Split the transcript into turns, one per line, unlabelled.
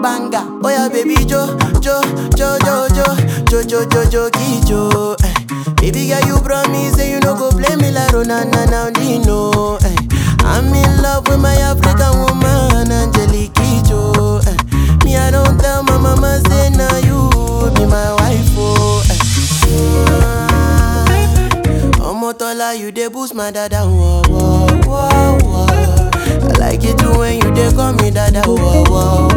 banger. Oh yeah, baby Jo, Jo, Jo, Jo, Jo, Jo, Jo, Jo, Jo, Jo. Eh. Baby girl, you promise say you no go play me like Ronana now Dino. Eh. I'm in love with my African woman, Angelique Jo. Eh. Me, I don't tell my mama say now you be my wife. Oh. Eh. Omotola, you dey boost my dada. Whoa, whoa, whoa, whoa. I like it too when you dey call me dada. Whoa, whoa,